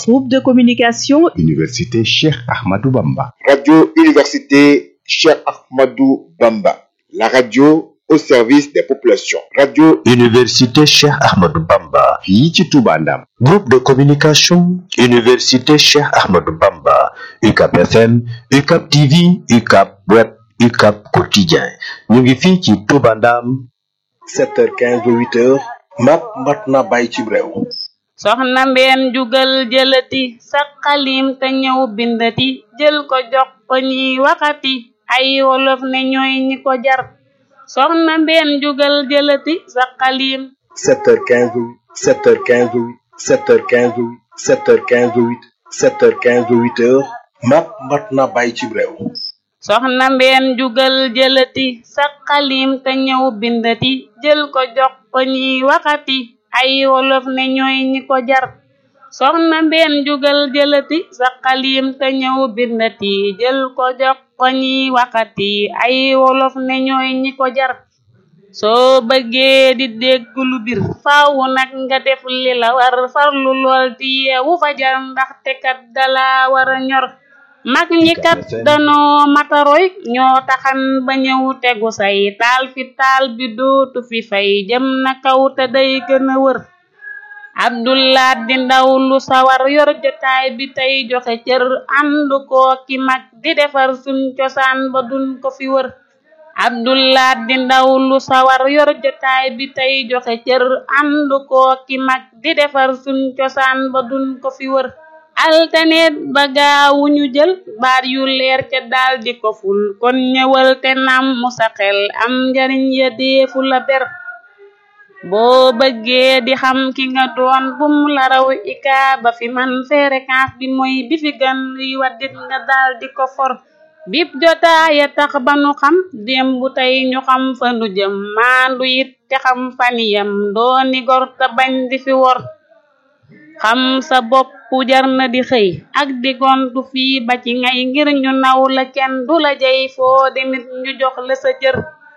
Groupe de communication Université Cheikh Ahmadou Bamba. Radio Université Cheikh Ahmadou Bamba. La radio au service des populations. Radio Université Cheikh Ahmadou Bamba. fii ci Touba Ndam. Groupe de communication Université Cheikh Ahmadou Bamba. UCAP FM, UCAP TV, UCAP Web, UCAP Quotidien. ñu ngi fii ci Touba Ndam. 7h15 ba 8h. mat mat na bàyyi ci réew. soxna mbeen jugal jëlati sa xalim te ñëw bindati jël ko jox ko ñiy waxati ay wolof ne ñooy ñi ko jar soxna mbeen jugal jëlati sa xalim 7h15 ba 7h15 ba 7h15 ba 7h15 ba 7h15 ba 8h. mat mat na bàyyi ci réew. soxna mbeen jugal jëlati sa xalim te ñëw bindati jël ko jox ko ñiy waxati ay wolof ne ñooy ñi ko jar soxna mbeen jugal jëlati sa xalim te ñëw bindati jël ko jox ko ñiy waxati ay wolof ne ñooy ñi ko jar soo bëggee di dégg lu bir faaw nag nga def li la war farlu lool di yeewu fajar ndaxte kat dala war a ñor mag ñi kat danoo mataroy ñoo taxan ba ñëw tegu say taal fi taal bi dootu fi fay jëm na kaw te day gën a wër abdullah di ndaw lu sawar yor jotaay bi tey joxe cër ànd koo ki mag di defar suñ cosaan ba duñ ko fi wër abdullah di ndaw lu sawar yor jotaay bi tey joxe cër ànd koo ki mag di defar suñ cosaan ba duñ ko fi wër altaneet ba gaawu ñu jël baat yu leer ca daal di ko ful kon ñëwal te nam mu sa xel am njariñ ya deefu la ber boo bëggee di xam ki nga doon bum la raw ika ba fi man fréquence bi mooy bi fi gan yi waddit nga daal di ko for bip jotaaya tax ba nu xam démb tey ñu xam fa nu jëm maandu it te xam faniyam dooni gor te bañ di fi wor xam sa bopp jar na di xëy ak di gontu fii ba ci ngay ngir ñu naw la kenn du la jey foo demit ñu jox la sa cër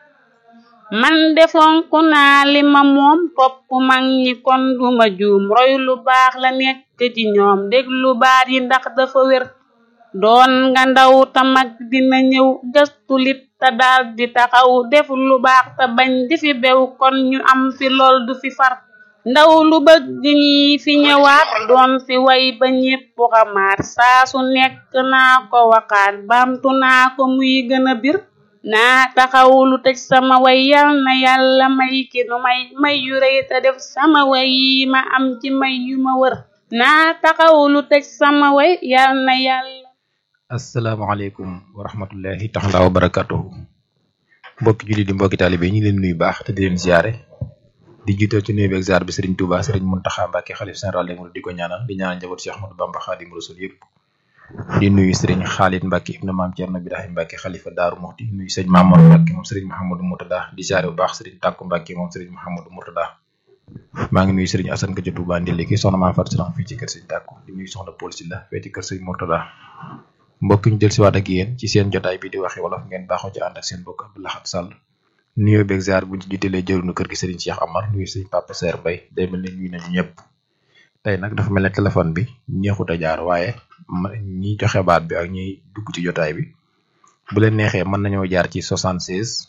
man defonku naa li ma moom topp mag ñi kon duma juum roy lu baax la nekk ci ñoom déglu baat yi ndax dafa wér doon nga ndaw ta mag dina ñëw gëstu lit te daal di taxaw def lu baax te bañ di fi bew kon ñu am fi lool du fi far ndaw lu bëgg ñi fi ñëwaat doon fi way ba ñépp xamaat saa su nekk naa ko waxaat baamtu naa ko muy gën a bir naa taxaw lu tëj sama way yal na yàlla may ki nu may may yu rëy te def sama way yi ma am ci may yu ma wër naa taxaw lu tëj sama way yal na yàlla asalaamaaleykum wa rahmatullahi taala wa barakatuhu mbokki julli di mbokki taalibe ñi leen nuyu baax te di leen ziare di jiital ci nuyu beeg ziar bi Serigne Touba Serigne Mountakha Mbacké xalif général des mourides di ko ñaanal di ñaanal njaboot Cheikh Ahmadou Bamba Khadim Rasoul yëpp di nuyu Serigne Khalid Mbacké ibnu Maam Thierno Birahim Mbacké xalifa Daaru Muxti nuyu sëñ Mamour Mbacké moom Serigne Mouhamadou Mourtada di ziare bu baax Serigne Tàkku Mbacké moom Serigne Mouhamadou Mourtada maa ngi nuyu Serigne Assane Ka ca Touba Ndilli ki soxna Maam Fatou Salam fii ci kër Serigne Tàkku di nuyu soxna Paul Sylla fee ci kër Serigne Mourtada mbokk ñu jël si waat ak yéen ci seen jotaay bi di waxi wolof ngeen baaxoo ci ànd ak seen bokk Abdou Lahad Sall nuyoo beeg ziar buñ ci jiitelee jëruñu kër gi Serigne Cheikh Amar nuyu Serigne Papa Ser Mbaye day mel ne ñuy nañu ñëpp tey nag dafa mel ne téléphone bi neexut a jaar waaye ñi joxe baat bi ak ñiy dugg ci jotaay bi bu leen neexee mën nañoo jaar ci 76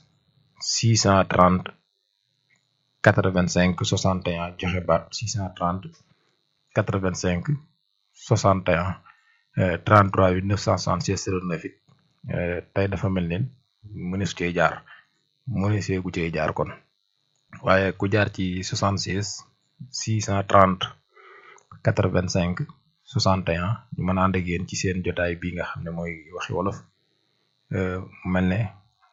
630 85 61 joxe baat 630 85 61 33 966 09 it tey dafa mel ne mënees cee jaar mënees gu cee jaar kon waaye ku jaar ci 76 630 85 61 ñu mën a ànd ak yéen ci seen jotaay bi nga xam ne mooy waxi wolof mel ne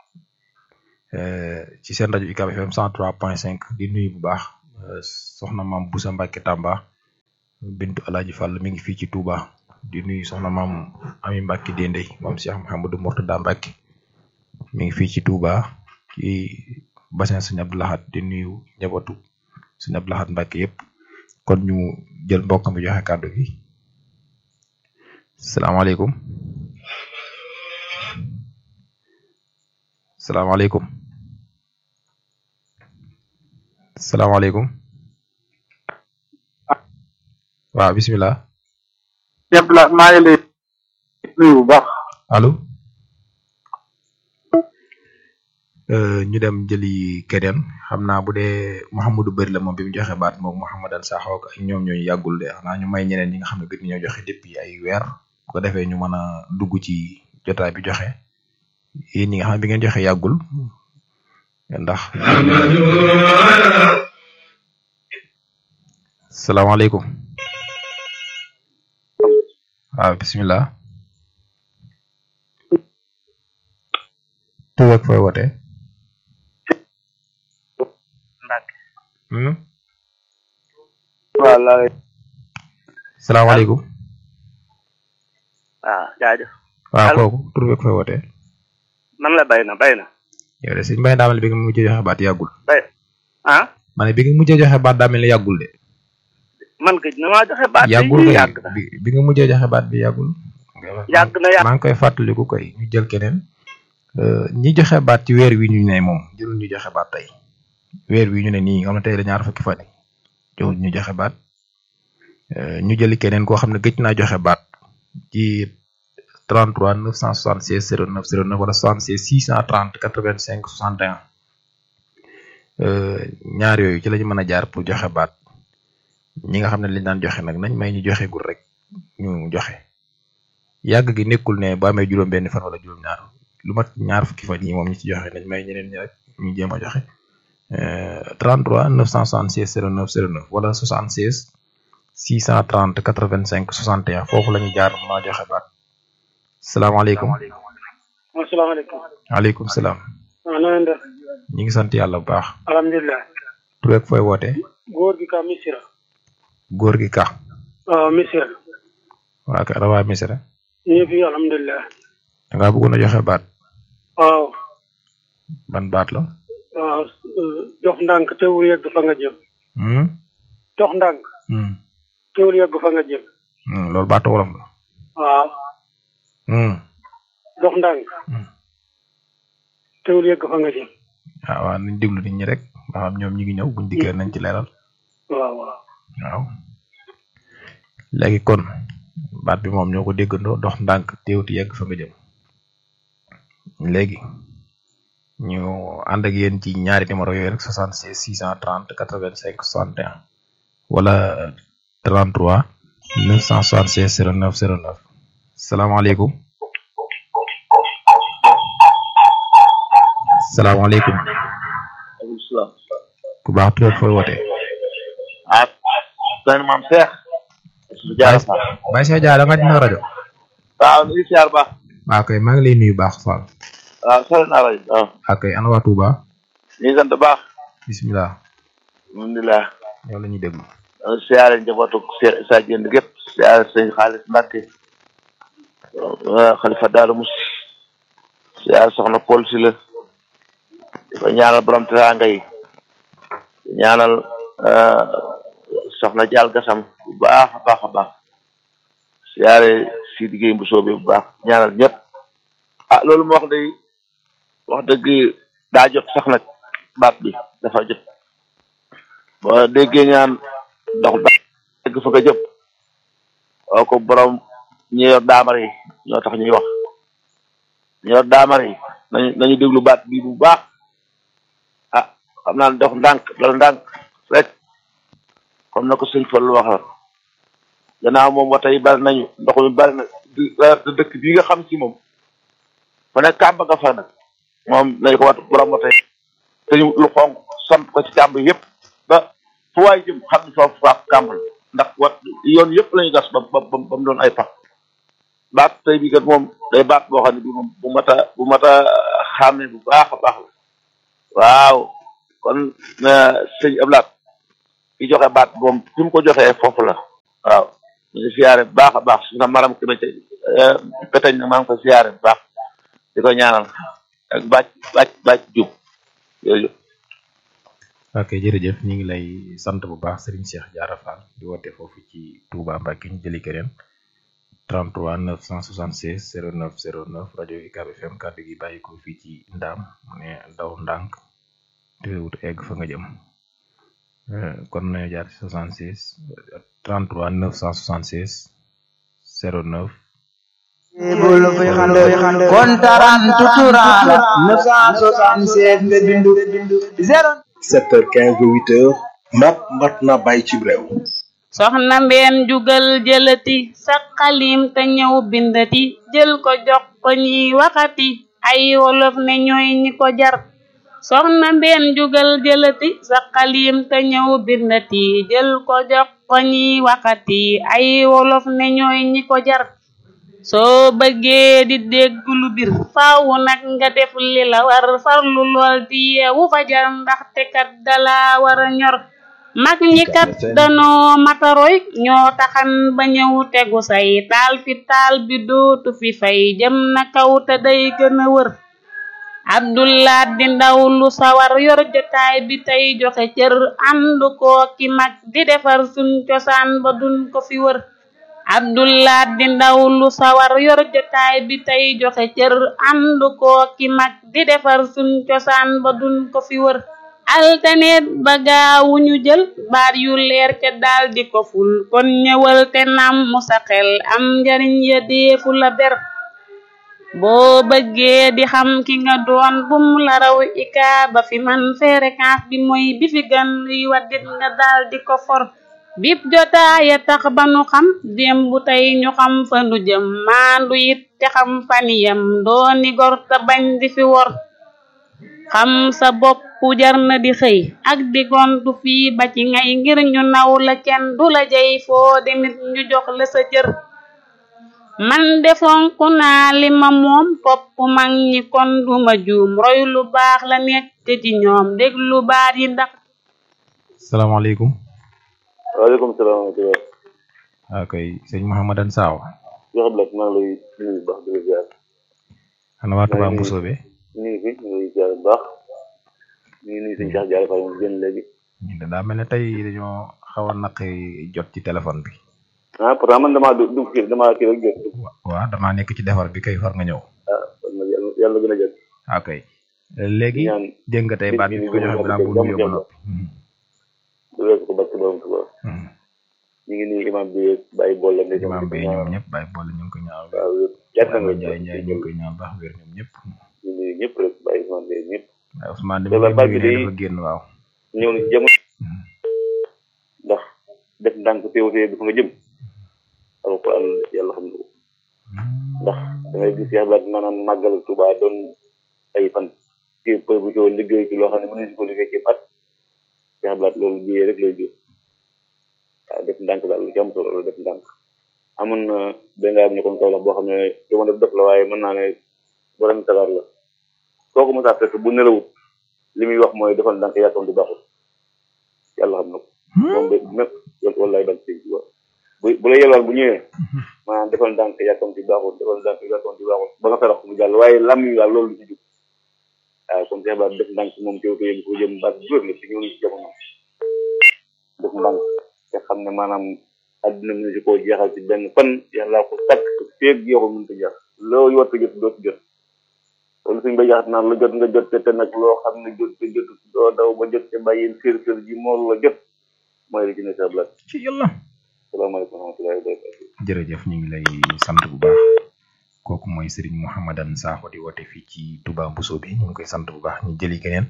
ci seen rajo UCAB FM 103.5 di nuyu bu baax soxna maam Boussa Mbacke Tamba bintu Alaaji Fall mi ngi fii ci Touba. di nuyu soxna maam ami Mbacke Dendey moom Cheikh Mouhamadou Mourtada Mbacke mi ngi fii ci Touba ci bassin Sëñ Abdou Lahad di nuyu njabootu Sëñ Abdou Lahad Mbacke yëpp kon ñu jël mbokk mi joxe kàddu gi salaamaaleykum salaamaaleykum salaamaaleykum waaw bisimilah. Cheikh Abdoulaye maa ngi lay nuyu bu baax allo ñu dem jëli keneen xam naa bu dee Mouhamadou Bari la moom bi mu joxe baat moom Mouhamadou Sakho ak ñoom ñooñu yàggul de xanaa ñu may ñeneen ñi nga xam ne gën ñoo joxe depuis ay weer bu ko defee ñu mën a dugg ci jotaay bi joxe yéen ñi nga xam ne bi ngeen joxe yàggul ndax salaamaaleykum waaw bisimilah tur ak fooy wootee hmm? wallaay salaamaaleykum waaw jaajëf waaw Allo. kooku tur ak fooy wootee man la bay na bay na yow de sëñ Mbaye daa mel ni bi nga mujjee joxe baat yàggul bay ah ma ne bi nga mujjee joxe baat daa mel ni yàggul de man gëj na maa joxe baat yàggul yi kay yàgg na bi bi nga mujjee joxe baat bi yàggul yàgg na yàgg maa ngi koy fàttaliku koy ñu jël keneen Euh, ñi joxe baat ci weer wi ñu ne moom jërul ñu joxe baat tey weer wi ñu ne nii nga xam ne tey la ñaar fukki fan yi jërul ñu joxe baat Euh, ñu jëli keneen koo xam ne gëj naa joxe baat ci 33 976 09 09 wala 76 630 85 61 Euh, ñaar yooyu ci la ñu mën a jaar pour joxe baat ñi nga xam ne liñ daan joxe nag nañ may ñu joxe gul rek ñu joxe yàgg gi nekkul ne ba amee juróom benn fan wala juróom ñaar lu mat ñaar fukki fan yi moom ñi ci joxe nañ may ñeneen ñi rek ñu jéem a joxe Euh, 33 976 09 09 wala 76 630 85 61 foofu la ñu jaar ma joxe baat salaamaaleykum asalaamaaleykum waaleykum salaam waaw na ngeen def ñi ngi sant yàlla bu baax alhamdulilah tur ak fooy wootee góor gi ka misira góor gi ka waaw misira waa ka rawaa misra ñu fi alhamdulilah da ngaa bëggoon a joxe baat waaw ban baat la waaw dox ndànk teewul yegg fa nga jëm hmm? dox ndànk Hmm. teewul yegg fa nga jëm Hmm, loolu baatu wolof la waaw hmm. dox ndànk Hmm. teewul yegg fa nga jëm waaw waaw nañ déglu nit ñi rek ba xam ñoom ñi ngi ñëw buñ dikkee nañ ci leeral waaw waaw waaw léegi kon baat bi moom ñoo ko déggandoo dox ndànk teewuti yegg fa nga jëm léegi ñu ànd ak yéen ci ñaari numéro yooyu rek 76 630 85 61 wala 33 976 09 09 salaamaaleykum salaamaaleykum aleykum salaam ku baax tudd fooy wootee ah sëñ maam Cheikh su jaara fa Baye Cheikh Dia da nga dina rajo waaw ñu ngi siyaar baax waaw kay maa ngi lay nuyu baax Fall waaw sori naa rajo waaw waaw kay ana waa Touba ñu ngi sant baax bisimilah alhamdulilah yow la ñuy déglu ñu siyaare njabootu Cheikh Issa Diène gépp siyaare sëñ Xaalis Mbàkke xalifa Daaru Mus siyaare soxna Paul si la di ko ñaanal borom teraanga yi di ñaanal eh, soxna Jaal Gasam bu baax a baax a baax siyaare si liggéey bu soobee bu baax ñaanal ñëpp ah loolu moo wax day wax dëgg daa jot sax nag baat bi dafa jot boo déggee ñaan dox da dëgg fa nga jëm oo ko borom ñi yor daamar yi ñoo tax ñuy wax ñi yor daamar yi nañu nañu déglu baat bi bu baax ah xam naa ne dox ndànk dal ndànk rek comme na ko sëñ Fallu waxal gannaaw moom wata yi bari nañu ndox mi bari na di rawatina dëkk bii nga xam si moom fa nekk kàmb nga fa nag moom nañ ko wat borom wata yi te ñu lu xonk sant ko ci kàmb yëpp ba fu waay jëm xam ne foofu faaf kàmb la ndax wat yoon yëpp lañu gas ba ba ba ba mu doon ay pax baat tey bi kat moom day baat boo xam ne bi moom bu mat a bu mat a xàmme bu baax a baax la waaw kon sëñ Ablaat ki joxe baat moom fi mu ko joxee foofu la waaw ñu ngi siyaare bu baax a baax su na maram ki ci peteñ na maa ngi ko siyaare bu baax di ko ñaanal ak bàcc bàcc bàcc jub yooyu ok jërëjëf ñu ngi lay sant bu baax Serigne Cheikh Diarra Fall di woote foofu ci Touba Mbacke ñu jëli keneen 33 976 09 09 rajo UCAB FM kàddu gi bàyyi ko fii ci Ndaam mu ne daw ndànk teewut egg fa nga jëm kon nañu jaar ci 76 33 976 09 bul fi xand kontaran tuturala 976 nga bindu 0 7h15 ba 8h mat mat na bàyyi ci réew soxna mbeen jugal jëlati sa xalim te ñëw bindati jël ko jox ko ñiy waxati ay wolof ne ñooy ñi ko jar soxna mbeen jugal jëlati sa xalim te ñëw bindati jël ko jox ko ñiy waxati ay wolof ne ñooy ñi ko jar soo bëggee di dégg lu bir faaw nag nga def li la war farlu lool di yeewu fajar ndaxte kat dala war a ñor mag ñi kat danoo mataroy ñoo taxan ba ñëw tegu say taal fi taal bi dootu fi fay jëm na kaw te day gën a wër abdullah di ndaw lu sawar yor jotaay bi tey joxe cër ànd koo ki mag di defar suñ cosaan ba duñ ko fi wër abdullah di ndaw lu sawar yor jotaay bi tey joxe cër ànd koo ki mag di defar suñ cosaan ba duñ ko fi wër altaneet ba gaawuñu jël baat yu leer ca daal di ko ful kon ñëwal te nam mu sa xel am njariñ ya deefu la ber boo bëggee di xam ki nga doon bum la raw ika ba fi man fréquence bi mooy bi fi gan luy waddit nga daal di ko for bip jotaaya tax ba nu xam démb tey ñu xam fa nu jëm maandu it te xam faniyam dooni gor te bañ di fi wor xam sa bopp jar na di xëy ak di gontu fii ba ci ngay ngir ñu naw la kenn du la jey foo demit ñu jox la sa cër man defonku naa li ma moom topp mag ñi kon duma juum roy lu baax la nekk ci ñoom déglu baat yi ndax salaamaaleykum waaleykum salaam wa rahmatulah. waaw kay sëñ Mouhamadan Saaw yoo xam ne maa ngi lay nuyu bu baax di la ziar. ana waa Touba Mbusoobe ñu ngi fi ñu ngi lay ziar bu baax ñu ngi nuyu sëñ Cheikh Diallo Faye moom génn léegi. ñu de daa mel ne tey dañoo xaw a naqi jot ci téléphone bi ah pourtant man damaa du dugg kii damaa kii rek jot. waaw damaa nekk ci defar bi kay far nga ñëw ah kon nag yàlla yàlla gën a jël. ok léegi ñaan dégg nga tey baat bi ko joxe balaa bu nuyoo ba noppi du weesu ko barke borom Tuubaa. ñu ngi nuyu imam bi bàyyi bool la. imam bi ñoom ñëpp bàyyi bool ñu ngi ko ñaaw waaw yàgg na nga Njaay Njaay ñu ngi koy ñaaw baax wér ñoom ñëpp ñu nuyu ñëpp rek bàyyi imam bi ñëpp. waaye Ousmane Loolu dama baat dégg bi ne day- dafa génn waaw ñëw na ci jamono. ndax def ndànk teewtee bi fa nga jëm. alquran yàlla xam na ko. ndax da ngay gis yàlla maanaam màggal Tuubaa doon ay fan. kii për bu coo liggéey ci loo xam ne mën nañu ko liggéey ci at. yàlla loolu jiyee rek lay jur. waaw def ndànk daal lu ci am solo la def ndànk. amoon na benn am ñu kon kaw la boo xam ne jamono def la waaye mën naa ne borom sagar la. soo ko mos a fekk bu nelawut li muy wax mooy defal ndànk yàkkam di baaxul. yàlla xam na ko. moom de mépp wallaay dal sëñ Tuubaa bu bu la yelwaan bu ñëwee maanaam defal ndànk yàkkam ci baaxul defal ndànk yàkkam ci baaxul ba nga ferax mu jàll waaye lam yi daal loolu lu ci jub waaw comme Cheikh Ba def ndànk moom teew ko yéen ko jëm baat góor la ci ñëw ci jamono def ndànk te xam ne maanaam àdduna mënu si koo jeexal ci benn fan yàlla ko takk feeg jeexul mënu ko jeex loo yott jot doo ci jot loolu suñ ba jaxat naan la jot nga jot te te nag loo xam ne jot te jot doo daw ba jot te bàyyi sër sër ji moo la jot mooy li ci ne sa blat ci yàlla salaamaaleykum wa rahmatullahi wa barakatuh jërëjëf ñu ngi lay sant bu baax kooku mooy Serigne Mouhamadan Sakho di woote fii ci Touba Mbusoobe ñu ngi koy sant bu baax ñu jëli keneen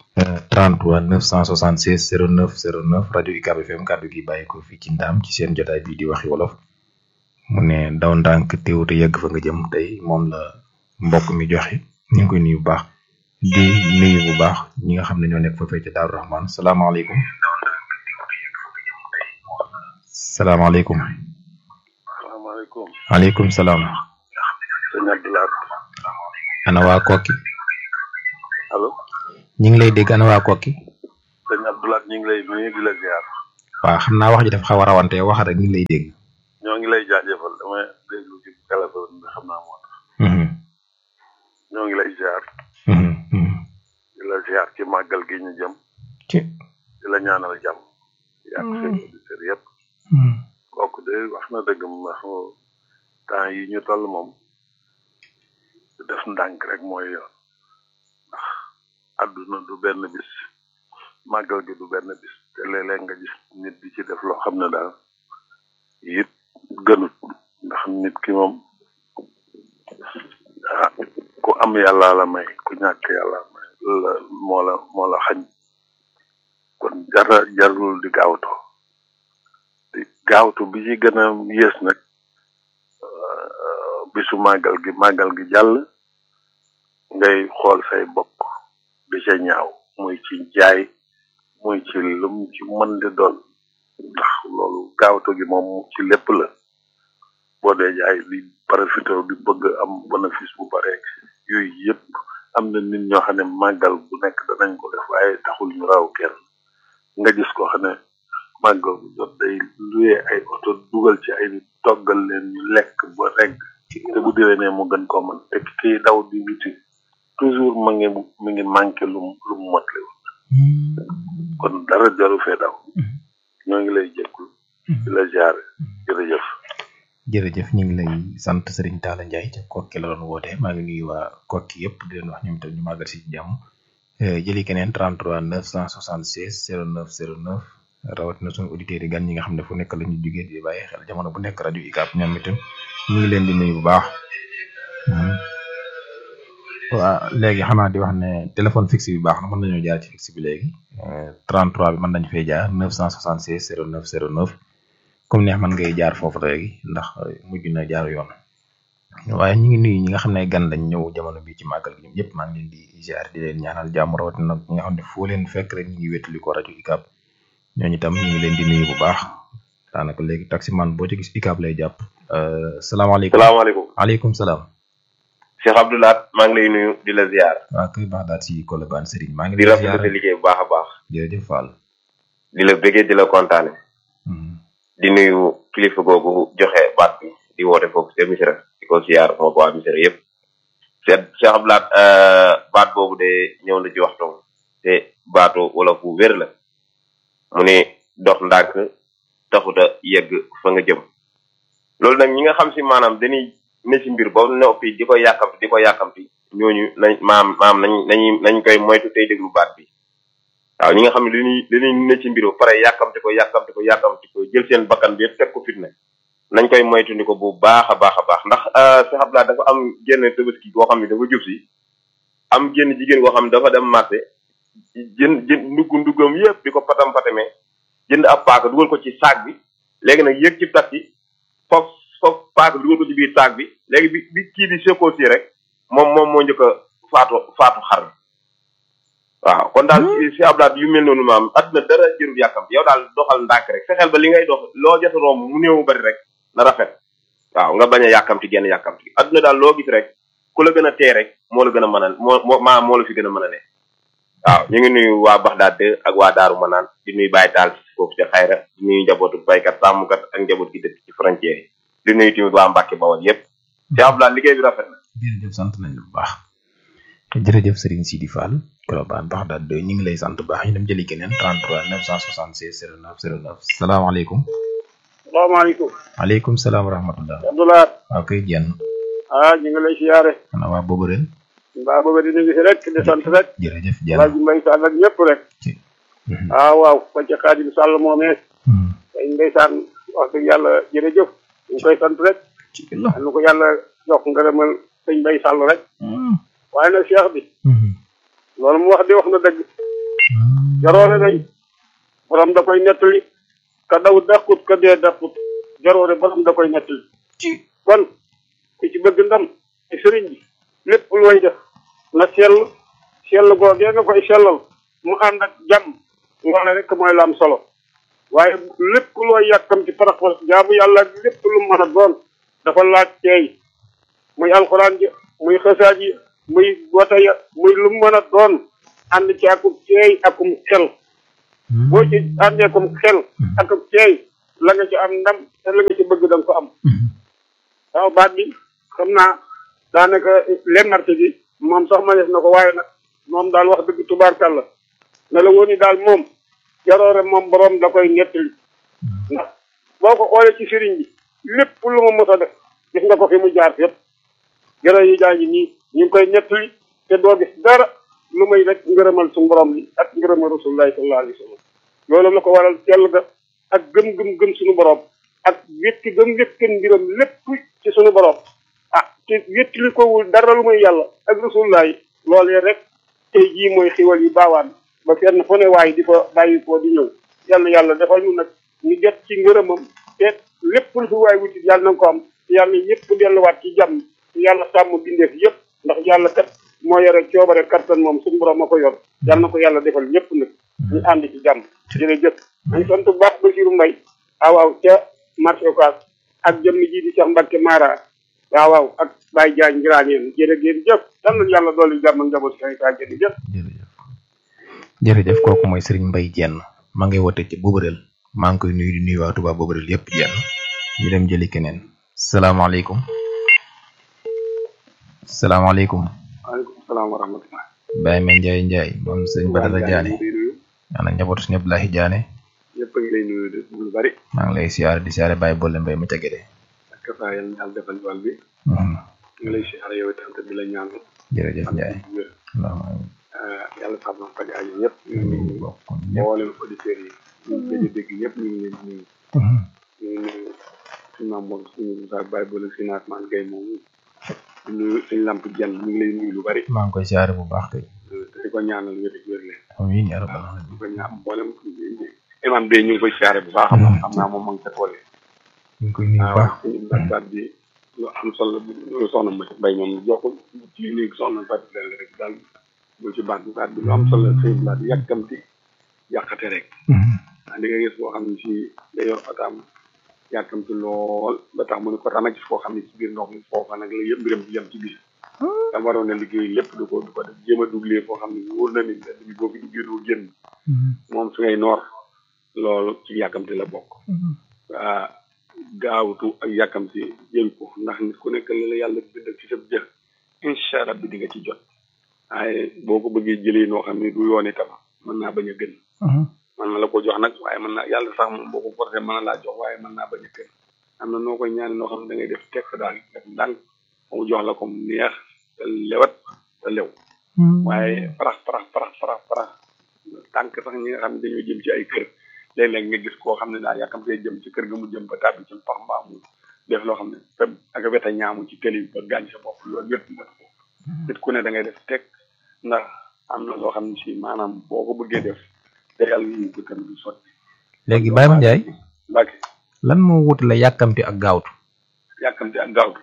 33 976 09 09 rajo UCAB FM kàddu gi bàyyi ko fii ci ndaam ci seen jotaay bii di waxi wolof mu ne daw ndànk teew te yegg fa nga jëm tey moom la mbokk mi joxe ñu ngi koy nuyu bu baax di nuyu bu baax ñi nga xam ne ñoo nekk foofee ca Daaru Rahman salaamaaleykum salaamaaleykum salaamaaleykum waaleykum salaam sëñ Abdoulaye ana waa kokki allo ñi ngi lay dégg ana waa kokki sëñ Abdoulaye ñu ngi lay nuyu di la ziar waaw xam naa wax ji dafa xaw a rawante wax rek ñu ngi lay dégg ñoo ngi lay jaajëfal damay déglu ci téléphone bi xam naa moo tax ñoo ngi lay ziar di la ziar ci màggal gi ñu jëm ci di la ñaanal jàmm yàq seen auditeurs yëpp kooku de wax na dëgg ndax temps yi ñu toll moom def ndànk rek mooy yoon ndax àdduna du benn bis màggal gi du benn bis te léeg-léeg nga gis nit di ci def loo xam ne daal it gënut ndax nit ki moom ah ku am yàlla la may ku ñàkk yàlla may la moo la moo la xañ kon jara jarul di gaawtu di gaawtu bi ci gën a yées nag bisu màggal gi màggal gi jàll ngay xool say bokk di ca ñaaw muy ci jaay muy ci lum ci mën di doon ndax loolu gaawtu gi moom ci lépp la boo dee jaay di profité di bëgg am bénéfice bu bare yooyu yëpp am na nit ñoo xam ne màggal bu nekk danañ ko def waaye taxul ñu raw kenn nga gis ko xam ne màggal bu jot day luye ay oto dugal ci ay nit toggal leen ñu lekk ba regg te bu déwénee mu gën koo mën te kii daw di wuti toujours ma ngi mi ngi manqué lu mu lu mu motle kon dara jaru fee daw ñoo ngi lay jéggul di la jaare jërëjëf jërëjëf ñu ngi lay sant Serigne Talla Ndiaye ca kokki la doon woote maa ngi nuyu waa kokki yëpp di leen wax ñoom itam ñu màggal si jàmm jëli keneen 33 976 09 09 rawatina suñu auditeurs yi gan ñi nga xam ne fu nekk la ñu jógee di bàyyi xel jamono bu nekk rajo UCAB ñoom itam ñu ngi leen di nuyu bu baax waaw léegi xanaa di wax ne téléphone fixe bi baax na mën nañoo jaar ci fixe bi léegi 33 bi mën nañu fay jaar 976 09 09 comme neex man ngay jaar foofu léegi ndax mujj na jaar yoon waaye ñu ngi nuyu ñi nga xam ne gan lañ ñëw jamono bi ci màggal gi ñoom ñëpp maa ngi leen di ziar di leen ñaanal jàmm rawatina nag ñi nga xam ne foo leen fekk rek ñu ngi wétali ko rajo UCAB ñooñu itam ñu ngi leen di nuyu bu baax daanaka léegi taximan boo ci gis UCAB lay jàpp salaamaaleykum salaamaaleykum waaleykum salaam Cheikh Abdoulaat maa ngi lay nuyu di la ziar waaw kay baax daal si Colobane Serigne maa ngi di lay rafetlu ziar sa liggéey bu baax a baax jërëjëf Fall di la bëggee di la kontaane di nuyu kilifa googu joxe baat bi di woote foofu ca Misira di ko ziar moo ko waa Misira yëpp Cheikh Cheikh Abdoulaat baat boobu de ñëw na ci waxtoom te baatu wala fu wér la mu ne dox ndànk taxuta yegg fa nga jëm loolu nag ñi nga xam si maanaam dañuy ne si mbir ba noppi di ko yàkkamti di ko yàkkamti ñooñu nañ maam maam nañ nañuy nañ koy moytu tey déglu baat bi waaw ñi nga xam ne dañuy dañuy ne ci mbir ba pare yàkkamti ko yàkkamti ko yàkkamti ko jël seen bakkan bi yëpp teg ko fitna nañ koy moytu ni ko bu baax a baax a baax ndax Cheikh Abdoulaye dafa am génn tabaski boo xam ne dafa jub si am génn jigéen boo xam ne dafa dem marché jën jën ndugg nduggam yëpp di ko patam patame jënd ab paaka dugal ko ci saak bi léegi nag yëg ci taxi foofu foofu paaka bi dugal ko ci biir saak bi léegi bi bi kii di sekkoo si rek moom moom moo njëkk a faatu faatu xar waaw kon daal si ablaat yu mel noonu maam àdduna dara jërul yàkkam yow daal doxal ndànk rek fexeel ba li ngay dox loo jot a romb mu néew bari rek na rafet waaw nga bañ a yàkkamti genn yàkkamti àdduna daal loo gis rek ku la gën a tee rek moo la gën a mën a moo moo maa moo la fi gën a mën a ne waaw ñu ngi nuyu waa Baxdaad ak waa Daaru Manaan di nuyu Baye Taal foofu ca xayra di nuyu njabootu baykat sàmmkat ak njaboot gi dëkk ci frontière yi di nuyu tamit waa Mbàkke Bawol yépp ci ablaat liggéey bi rafet na jërëjëf sant nañ la bu baax jërëjëf Serigne Sidi Fall Colobane Baxdaad de ñu ngi lay sant bu baax ñu dem jëli keneen 33 976 09 09 salaamaaleykum salaamaaleykum waaleykum salaam wa rahmatullah Abdoulaye waaw koy jenn ah ñu ngi lay siyaare xanaa waa boobu ren mbaa booba dina ngi si rek di sant rek jërëjëf jenn Alaaji Mbay Sall ak ñëpp rek ah waaw ko ca Xaadim Sall moomee day ndeysaan wax dëgg yàlla jërëjëf ñu ngi koy sant rek am na ko yàlla jox ngërëmal sëñ Mbay Sall rek waaye nag cheikh bi loolu mu wax di wax na dëgg jaroone nañ borom da koy nettali ka daw dàqut ka dee dàqut jaroone borom da koy nettali kon ku ci bëgg ndam ci sëriñ bi lépp looy def na sell sell googee nga koy sellal mu ànd ak jàmm ngoone rek mooy la am solo waaye lépp looy yàkkam ci parax parax jaamu yàlla ak lépp lu mën a doon dafa laaj teey muy alxuraan ji muy xasaat yi muy wata ya muy lu mën a doon ànd ci akum teey akum xel boo ci àndee akum xel akum teey la nga ci am ndam te la nga ci bëgg da nga ko am waaw baat bi xam naa daanaka lennarte gi moom sax ma def na ko waaye nag moom daal wax dëgg tubaarkàlla ne la woon ni daal moom jaroore moom borom da koy nettali ndax boo ko xoolee ci sëriñ bi lépp lu mu mos a def gis nga ko fi mu jaar yépp jërë yi jaa ngi nii ñu ngi koy nettali te doo gis dara lu may rek ngërëmal suñu borom li ak ngërëmal rasulullahi sallallahu alayhi wa sallam loolu la ko waral tell ga ak gëm-gëm gëm suñu borom ak wétti gëm wéttin mbiram lépp ci sunu borom ah te wéttili kowul dara lu muy yàlla ak rasulullah yi loolee rek tey jii mooy xiwal yi baawaan ba fenn fu ne waay di ko bàyyi koo di ñëw yàlla yàlla defal ñu nag ñu jot ci ngërëmam te lépp lu fi waay wutit yàlla na nga ko am yàlla ñëpp delluwaat ci jàmm yàlla sàmm bindeef yëpp ndax yàlla kat moo yore coobare kattan moom suñu borom ma ko yor yàlla na ko yàlla defal ñëpp nag ñu ànd ci jàmm jërëjëf nañ sant bu baax Basiru Mbay waaw waaw ca marché Ocass ak jëmm ji di Cheikh Mbacke Mara waaw waaw ak Baye Diagne Ngiraaneen jërë ngeen jëf yal na yàlla dolli jàmm njaboot si ay jërëjëf jërëjëf kooku mooy Serigne Mbaye Jenn maa ngi wote ci Bobareel maa ngi koy nuyu di nuyu waa Touba Bobareel yëpp jenn ñu dem jëli keneen salaamaaleykum salaamaaleykum waaleykum salaam wa rahmatulah Baye Ma Ndiaye Ndiaye moom sëñ Badara Diané ana njabootu sëñ Abdoulahi Diané ñëpp a ngi lay nuyu de lu bari maa ngi lay siyaare di siyaare Baye Bolle Mbaye mu ca Gédé ak saa yal na yàlla defal wàll bi ñu ngi lay siyaare yow itam te di la ñaan jërëjëf Ndiaye yàlla sax na faj aajo ñëpp ñu ngi mboolem auditeurs yi ñu ngi gëj a dégg ñëpp ñu ngi leen di nuyu ñu ngi nuyu suñu maam moom suñu Moussa Baye Bolle si Naatman Gueye moom di nuyu suñu lamp jenn ñu ngi lay nuyu lu bari maa ngi koy siyaare bu baax kay te di ko ñaanal wér ak wér leen amiin yaa rabbal di aalamiin ko ñaan mboolem imam bi ñu ngi koy siyaare bu baax a baax xam naa moom ma ngi ca tool yi ñu ngi koy nuyu bu baax suñu baat bi lu am solo lu soxna ma mbay moom jokkul ci nii soxna baat bi leen rek daal bu ci baat bi baat bi lu am solo sëñ baat yàkkamti yàqate rek di nga gis boo xam ne si da yor otaam yàkkamti lool ba tax mu ne ko rama ci foo xam ne ci biir ndox mi foofa nag la yëpp mbiram di yem ci biir dama waroon a liggéey lépp du ko du ko def jéem a duglee foo xam ne wóor na ni mbedd bi boo fi duggee doo génn moom su ngay noor loolu ci yàkkamti la bokk waa gaawtu ak yàkkamti jël ko ndax nit ku nekk li la yàlla bindal ci sa jëf incha allah bi di nga ci jot waaye boo ko bëggee jëlee noo xam ne du yoon itam mën naa bañ a gën mën na la ko jox nag waaye mën naa yàlla sax moom boo ko forcé mën na laa jox waaye mën naa bañ a gën am na noo koy ñaane noo xam ne da ngay def tekk daal def ndànk mu jox la ko mu neex te lewat te lew waaye parax parax parax parax parax tànk sax ñi nga xam ne dañoo jëm ci ay kër léeg-léeg nga gis koo xam ne daal yàkkamtee jëm ci kër ga mu jëm ba tàbbi ci pax mbaa mu def loo xam ne te ak weta ñaamu ci tëli ba gaañ sa bopp loolu yëpp def ko nit ku ne da ngay def teg ndax am na loo xam ne si maanaam boo ko bëggee def te yàlla ñu ko tamit du sotti léegi Baye Ma Ndiaye Mbacke lan moo wutale yàkkamti ak gaawtu yàkkamti ak gaawtu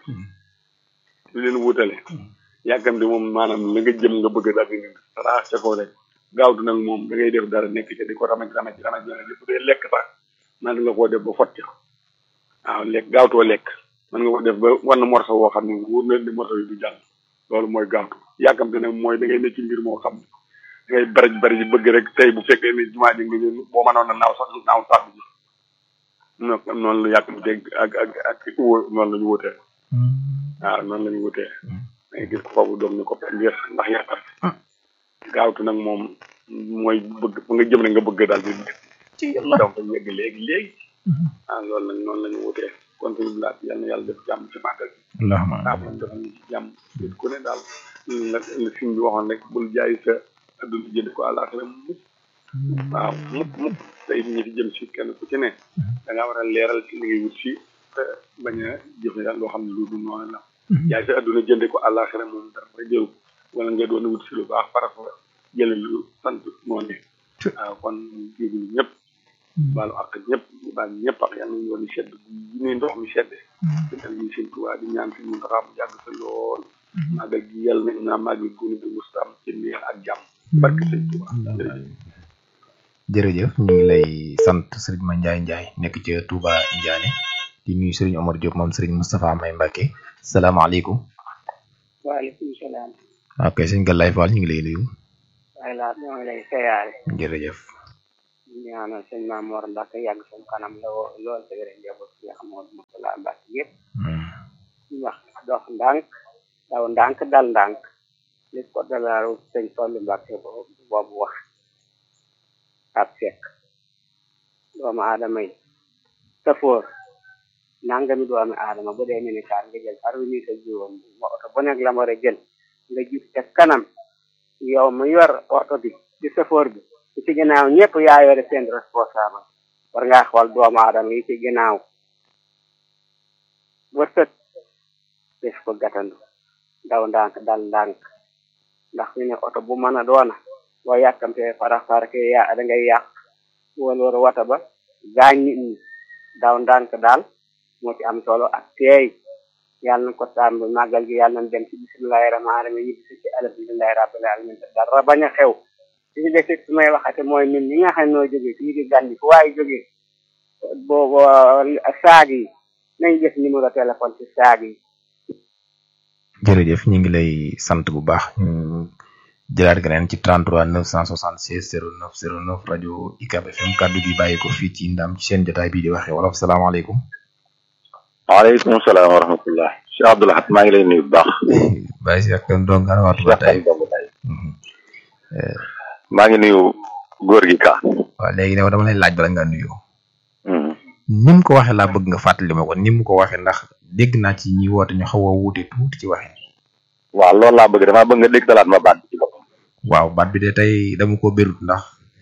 lu leen wutale yàkkamti moom maanaam la nga jëm nga bëgg daal di raax ca ko rek gaawtu nag moom da ngay def dara nekk ca di ko ramaj ramaj ramaj ramaj bu dee lekk sax man nga koo def ba fotti ko waaw lekk gaawtoo lekk man nga ko def ba wan morso woo xam ne wóor na ni morso yi du jàll loolu mooy gaawtu yàkkamti nag mooy da ngay nekk ci mbir moo xam ne da ngay baraj baraj bëgg rek tey bu fekkee ne jumaa ji nga ñëw boo mënoon a naaw sax naaw sax bi non noonu la yàkkamti ak ak ak uwa noonu la ñu wutee waaw noonu la ñu wutee da ngay gis ko foofu doom ni ko ngir ndax yàkkamti gaawtu nag moom mooy bëgg fu nga jëm ne nga bëgg daal di ci yàlla donc yegg léegi léegi ah loolu nag noonu la ñu wutee kon suñu bilaat yal na yàlla def jàmm ci màggal bi allahumma waaw moom dafa ñu ci jàmm nit ku ne daal la la siñ bi waxoon rek bul jaay sa adduna jënd ko àllaaxira mukk waaw mukk mukk tey ñi fi jëm si kenn ku ci ne da ngaa war a leeral ci li ngay wut si te bañ a jëfe daal loo xam ne lu dul noonu la jaay sa adduna jënde ko àllaaxira moom dara ba jël ko wala nga doon wut si lu baax par rapport jële lu sant noonu waaw kon jéegul ñëpp baalu ak ñëpp baal ñëpp ak yàlla nañu yoon sedd bu ñuy ndox mi sedde te dal ñu seen tuwaa di ñaan fi mu taxaw mu yàgg sa lool màggal gi yàlla nañ naa màggal gunu bi mustaam ci neex ak jàmm barke sëñ tuwaa jërëjëf ñu ngi lay sant sëriñ Ma Ndiaye Ndiaye nekk ca Touba Ndiané di nuyu sëriñ Omar Diop moom sëriñ Moustapha May Mbacke salaamaaleykum waaleykum salaam ok sëñ Galaye Fall ñu ngi lay nuyu waaye laa ñoo ngi lay seyaare jërëjëf ñaanal sëñ Mamoor Mbacke yàgg suñu kanam la lool te wér njaboot ci Amadou Moustapha Mbacke yëpp ñu wax dox ndànk daw ndànk dal ndànk li ko dalaaru sëñ Fallu Mbacke boobu wax ab fekk doomu aadama yi safoor nangami doomu aadama bu dee minicar nga jël par minute ak juróom ma oto bu nekk la ma war a jël nga jub ca kanam yow mu yor oto bi ci safoor bi ci ginnaaw ñëpp yaa yore seen responsable war ngaa xool doomu aadama yi ci ginnaaw ko gàttandu daw ndànk dal ndànk ndax fi ne oto bu mën a doona boo yàkkamtee farax farax ya da ngay yàq wala war wata ba gaañ nit ñi daw ndànk daal moo ci am solo ak teey yàlla na ko sàmm màggal gi yàlla nañ dem ci bisimilahi rahmaani rahim ñibbi si ci alhamdulilahi rabbil alamin dara bañ a xew li ci des it su may waxate mooy ñun ñi nga xam ne noo jógee fii di gànni fu waaye jógee boobu saag yi nañ def numéro téléphone ci saag yi jërëjëf ñu ngi lay sant bu baax ñu jëlaat keneen ci 33 976 09 09 rajo UCAB FM kaddu gi bàyyi ko fii ci ndam ci seen jotaay bii di waxee wolof salaamaaleykum. waaleykum salaam wa rahmatullah Cheikh Abdoul Ahad maa ngi lay nuyu bu baax. Baye Cheikh Kane donc ana waxtu ba tey. maa ngi nuyu góor gi ka. waaw léegi nag dama lay laaj bala nga nuyu. ni mu ko waxee laa bëgg nga fàttali ma ko ni mu ko waxee ndax dégg naa ci ñi woote ñu xaw a wuute tuuti ci waxee. waaw loolu laa bëgg damaa bëgg nga dégg talaat ma baat bi ci boppam. waaw baat bi de tey dama ko bérut ndax.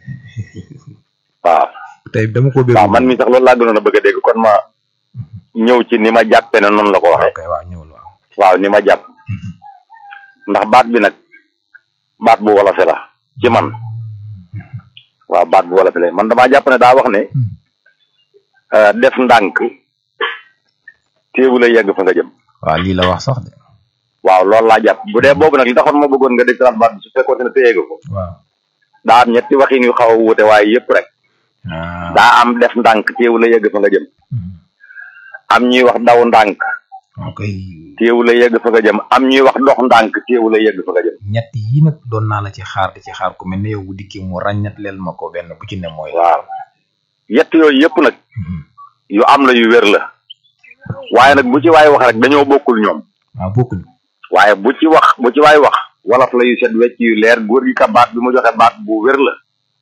waaw. tey dama ko bérut waaw man mi sax loolu laa gënoon a bëgg a dégg kon ma ñëw ci ni ma jàppee ne noonu la ko waxee. ok waaw ñëwul waaw. waaw ni ma jàpp. ndax baat bi nag baat bu wolofe la ci man. waaw baat bu wolofe la man damaa jàpp ne daa wax ne. def ndànk téewu la yegg fa nga jëm. waaw lii la wax sax de. waaw loolu laa jàpp bu dee boobu nag li taxoon ma bëggoon nga dégg talaat baat bi su fekkoon ne téye nga ko. waaw daa am ñetti waxin yu xaw a wuute waaye yëpp rek. daa am def ndànk téewu la yegg fa nga jëm. am ñuy wax daw ndànk. ok téewu la yegg fa nga jëm am ñuy wax dox ndànk téewu la yegg fa nga jëm. ñett yi nag doon naa la ci xaar di ci xaar ku mel ne yow bu dikkee mu ràññat leel ma ko benn bu ci ne mooy. waaw yett yooyu yëpp nag. yu am la yu wér la. waaye nag bu ci waay wax rek dañoo bokkul ñoom. waaw bokkuñu. waaye bu ci wax bu ci waay wax wolof la yu set wecc yu leer góor gi ka baat bi mu joxe baat bu wér la.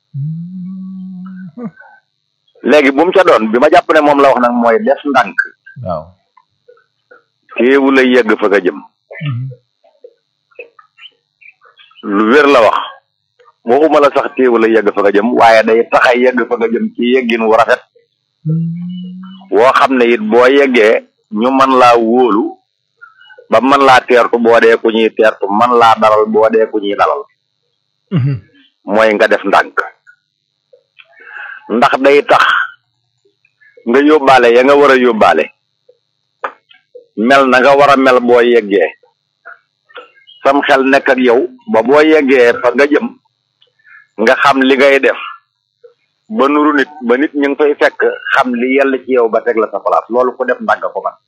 léegi bu mu ca doon bi ma jàpp ne moom la wax nag mooy def ndànk. waaw. téewu la yegg fa nga jëm. lu wér la wax. waxuma la sax téewu la yegg fa nga jëm waaye day tax a yegg fa nga jëm ci yeggin wu rafet. woo xam ne it boo yeggee ñu mën laa wóolu ba mën laa teertu boo dee ku ñuy teertu mën laa dalal boo dee ku ñuy dalal. mooy nga def ndànk. ndax day tax nga yóbbaale ya nga war a yóbbaale. mel na nga war a mel boo yeggee. sam xel nekk ak yow ba boo yeggee fa nga jëm nga xam li ngay def. ba nuru nit ba nit ñu ngi fay fekk xam li yàlla ci yow ba teg la sa place loolu ku def ndànk ko man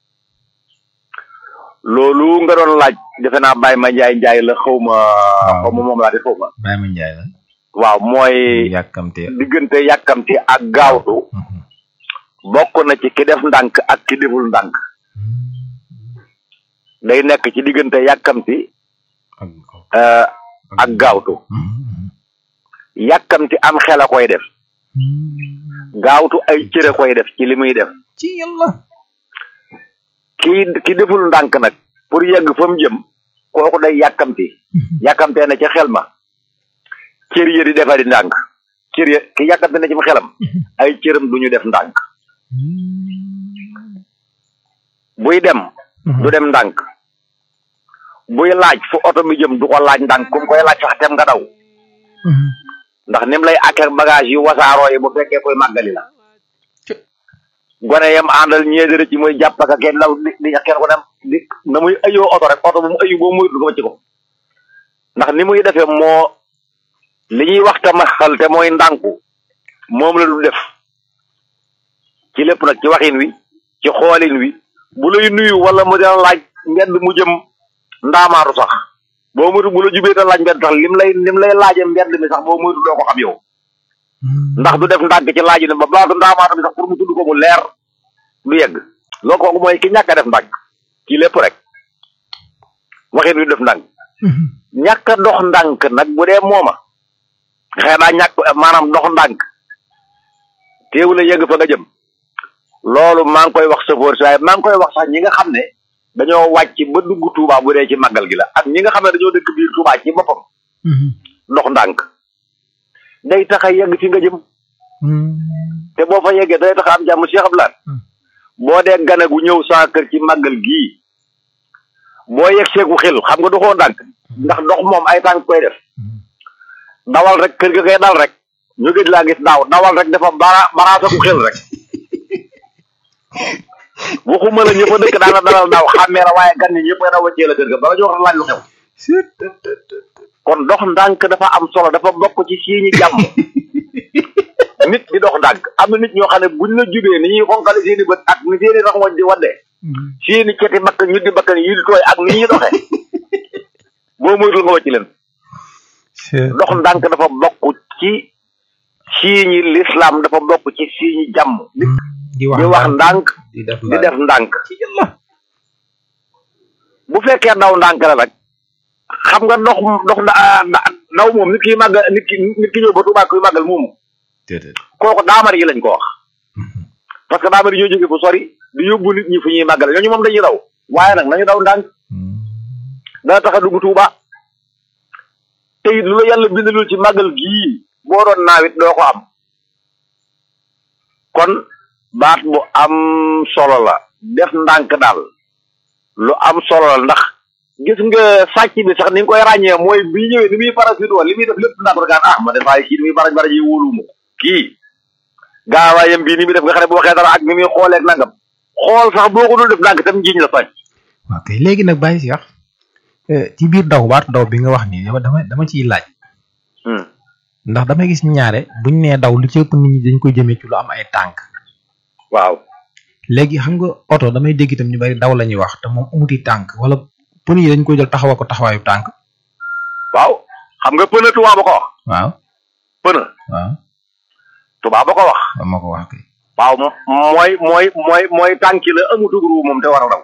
loolu nga doon laaj defe naa Baye ma Njaay Njaay la xaw ma xaw ma moom laa di xaw ma Baye ma Njaay la waaw mooy yàkkamte diggante yàkkamti ak gaawtu bokk na ci ki def ndànk ak ki deful ndànk day nekk ci diggante yàkkamti ak gaawtu yàkkamti am xel a koy def gaawtu ay cëre koy def ci li muy def ci yàlla ki ki deful ndànk nag pour yegg fa mu jëm kooku day yàkkamti yàkkamtee na ca xel ma cër ya di defari ndànk cër ya ki yàkkamte na ci xelam ay cëram du ñu def ndànk buy dem du dem ndànk buy laaj fu oto mi jëm du ko laaj ndànk kum koy laaj sax tem nga daw ndax nim lay akek bagage yu wasaaroo yi bu fekkee koy màggali la gone yam àndal ñeedere ci muy jàpp ak kenn law di di kenn ko dem di na muy ayoo oto rek oto bu mu ayu boo muy du ko ci ko ndax ni muy defee moo li ñuy wax te maxal te mooy ndànku moom la du def ci lépp nag ci waxin wi ci xoolin wi bu lay nuyu wala mu dina laaj mbedd mu jëm ndaamaaru sax boo moytu bu la jubee ta laaj mbedd sax lim lay lim lay laaje mbedd mi sax boo moytu doo ko xam yow ndax du def ndànk ci laaj ne ba baatu ndaamaatu bi sax pour mu tudd ko mu leer du yegg loolu kooku mooy ki ñàkk a def ndànk ci lépp rek waxin wi def ndànk ñàkk a dox ndànk nag bu dee mooma xëy naa ñàkk maanaam dox ndànk teewu la yegg fa nga jëm loolu maa ngi koy wax chauffeur si waaye maa ngi koy wax sax ñi nga xam ne dañoo wàcc ba dugg Touba bu dee ci màggal gi la ak ñi nga xam ne dañoo dëkk biir Touba ci boppam dox ndànk day tax a yegg fi nga jëm te boo fa yeggee day tax a am jàmm Cheikh Abdoulaye boo dee gane gu ñëw saa kër ci màggal gii boo yegg seegu xel xam nga doxoo ndànk ndax dox moom ay tànk koy def dawal rek kër ga koy dal rek ñu gëj laa gis daaw dawal rek dafa bara baraasaku xel rek waxuma la ñëpp a dëkk daana dalal daaw xàmmee la waaye gan ñi ñëpp a wàccee la kër ga bala ñu wax laaj lu xew kon dox ndànk dafa am solo dafa bokk ci siiñi jàmm nit di dox ndànk am na nit ñoo xam ne buñ la jubee ni ñuy xonkale seeni bët ak ni seeni raxmoñ di wadde seeni ceti bakkan ñu di bakkan yi di tooy ak ni ñuy doxee boo moytul nga wàcc leen dox ndànk dafa bokk ci siiñi l'islam dafa bokk ci siiñi jàmm di di wax ndànk di def di def ndànk bu fekkee daw ndànk la nag xam nga dox dox daw moom nit ki màggal nit ki nit ki ñëw ba Tuubaa kuy màggal moomu kooku daamar yi lañ ko wax parce que daamar yi ñoo jóge fu sori di yóbbu nit ñi fu ñuy màggal ñooñu moom dañuy daw waaye nag nañu daw ndànk dana tax a dugg Tuuba te it lu la yàlla bindalul ci màggal gii boo doon naawit doo ko am kon baat bu am solo la def ndànk daal lu am solo la ndax gis nga sàcc bi sax ni nga koy ràññee mooy bi ñëwee ni muy parasite woon li muy def lépp ndànk gaan ah ma defaay kii ni muy baraj baraj yi wóoluwuma ko kii gaawaayam bii ni muy def nga xam ne bu waxee dara ak ni muy xooleeg nangam xool sax boo ko dul def ndànk tam njiñ la sàcc ok léegi nag bàyyi Cheikh ci biir daw baat daw bi nga wax nii dama dama dama ciy laaj ndax damay gis ñaare buñ nee daw lu ci ëpp nit ñi dañ koy jëmee ci lu am ay tànk waaw léegi xam nga oto damay dégg itam ñu bari daw la ñuy wax te moom amuti tànk wala pneu yi dañ koy jël taxawal ko taxawaayu tànk waaw xam nga pneu tubaab ba ko wax waaw pneu waaw tubaab ba ko wax moo ko wax kay waaw mooy mooy mooy mooy tànki la amutug ruu moom te war a daw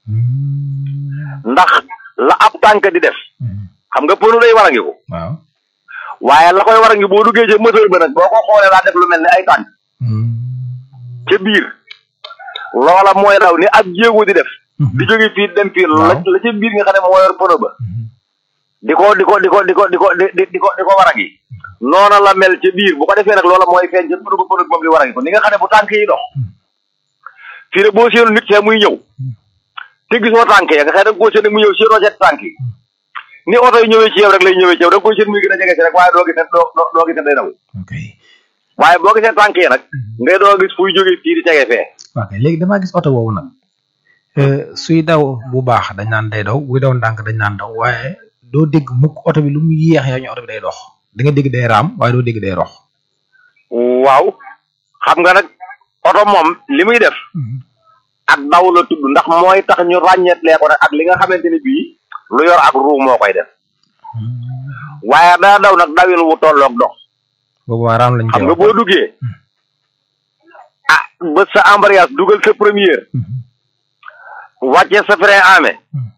ndax la ab tànk di def xam nga pneu day war a ngi ko waaw waaye la koy war a ngi boo duggee ca moteur ba nag boo ko xoolee daa def lu mel ni ay tànk ca biir loola mooy daw ni ab jéego di def di jóge fii dem fii la la ca biir nga xam ne moo yor pneu ba di ko di ko di ko di ko di ko di di ko di ko war a ngi noona la mel ca biir bu ko defee nag loola mooy feeñ ca pneu ba pneu moom di war a ngi ko ni nga xam ne bu tànk yi dox fii de boo seenu nit see muy ñëw te gisoo tànk ya nga xam ne da nga koo seen mu ñëw seenoo seet tànk yi ni oto yi ñëwee ci yow rek lay ñëwee ci yow da nga koy seen muy gën a jege si rek waaye doo gis ne doo doo gis ne day daw waaye boo gisee tànk yi nag ngay doo gis fuy jógee fii di tege fee ok léegi damaa gis oto boobu nag suy daw bu baax dañ naan day daw buy daw ndànk dañ naan daw waaye doo dégg mukk oto bi lu mu yéex yaa ñu oto bi day dox da nga dégg day raam waaye doo dégg day rox waaw xam nga nag oto moom li muy def ak daw la tudd ndax mooy tax ñu ràññeetlee ko nag ak li nga xamante ni bii lu yor ak ruu moo koy def waaye daa daw nag dawin wu tolloog dox boobu waa raam lañ xam nga boo duggee ah ba sa embrayage dugal sa première wàcce sa frein amé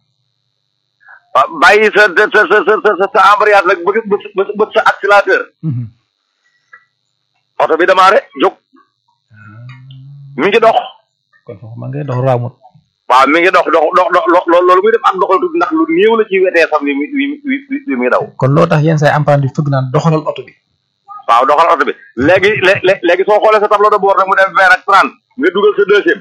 bàyyi sa sa sa sa sa embrayage nag bëgg bëgg sa accélérateur oto bi démarré jóg mi ngi dox kon foofu ma ngay dox raamut waaw mi ngi dox dox dox dox loolu muy def ak doxal tuuti ndax lu néew la ci wetee sax wi wi wi wi muy daw kon loo tax yenn say emprunté di fëgg naan doxalal oto bi waaw doxal oto bi léegi lé léegi soo xoolee sa tableau de bord nag mu dem vingt ak trente nga dugal sa deuxième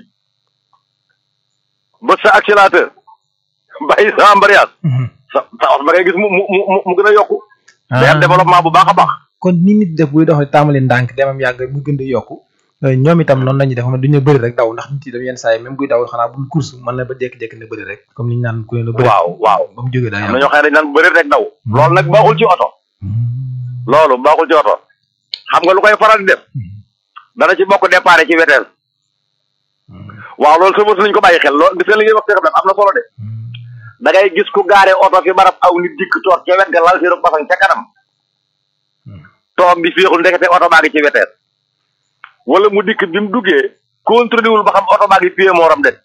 ba sa accélérateur bàyyi sa embrayage sa sa oto ba ngay gis mu mu mu mu gën a yokku day am développement bu baax a baax kon ni nit def buy dox tàmbali ndànk demam yàgg mu gën di yokku ñoom itam noonu lañuy def xam ne duñu bëri rek daw ndax nit yi dem yenn saa yi même buy daw xanaa bul course mën na ba jékki-jékki ne bëri rek comme ni ñu naan ku ne la bëri waaw waaw ba mu jógee daa am na ñoo xam ne dañ naan bëri rek daw loolu nag baaxul ci oto loolu baaxul ci oto xam nga lu koy faral di def dana ci bokk départ ci weteel waaw loolu sama nañ ko bàyyi xel loolu gis nga li ngay wax te xam am na solo de da ngay gis ku gaare oto fi barab aw nit dikk toog ca wet ga lal si rek basang ca kanam toog di féexul ndekete oto baa ngi ci weteel wala mu dikk bi mu duggee contrôlé wul ba xam oto baa ngi pied mooram de